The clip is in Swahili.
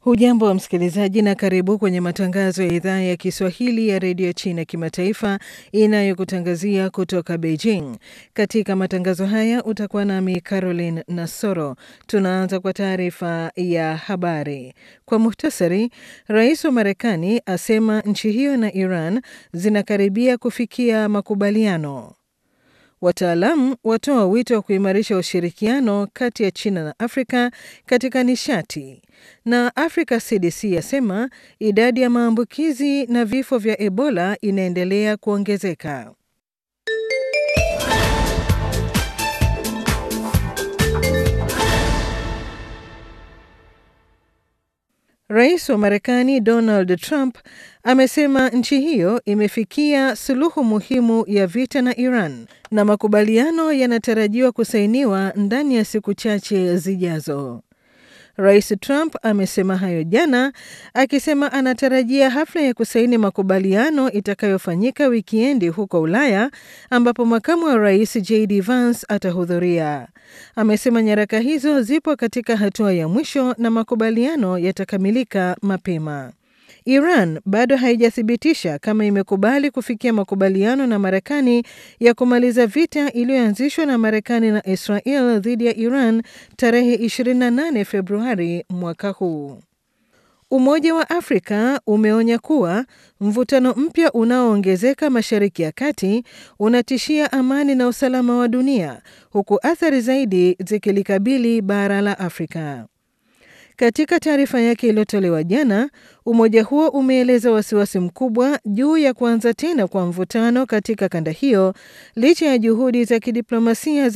Hujambo wa msikilizaji na karibu kwenye matangazo ya idhaa ya Kiswahili ya redio China kimataifa inayokutangazia kutoka Beijing. Katika matangazo haya utakuwa nami Caroline Nasoro. Tunaanza kwa taarifa ya habari kwa muhtasari. Rais wa Marekani asema nchi hiyo na Iran zinakaribia kufikia makubaliano. Wataalamu watoa wito wa kuimarisha ushirikiano kati ya China na Afrika katika nishati, na Africa CDC yasema idadi ya maambukizi na vifo vya Ebola inaendelea kuongezeka. Rais wa Marekani Donald Trump amesema nchi hiyo imefikia suluhu muhimu ya vita na Iran na makubaliano yanatarajiwa kusainiwa ndani ya siku chache zijazo. Rais Trump amesema hayo jana akisema anatarajia hafla ya kusaini makubaliano itakayofanyika wikiendi huko Ulaya ambapo makamu wa rais JD Vance atahudhuria. Amesema nyaraka hizo zipo katika hatua ya mwisho na makubaliano yatakamilika mapema. Iran bado haijathibitisha kama imekubali kufikia makubaliano na Marekani ya kumaliza vita iliyoanzishwa na Marekani na Israel dhidi ya Iran tarehe 28 Februari mwaka huu. Umoja wa Afrika umeonya kuwa mvutano mpya unaoongezeka Mashariki ya Kati unatishia amani na usalama wa dunia huku athari zaidi zikilikabili bara la Afrika. Katika taarifa yake iliyotolewa jana, umoja huo umeeleza wasiwasi mkubwa juu ya kuanza tena kwa mvutano katika kanda hiyo licha ya juhudi za kidiplomasia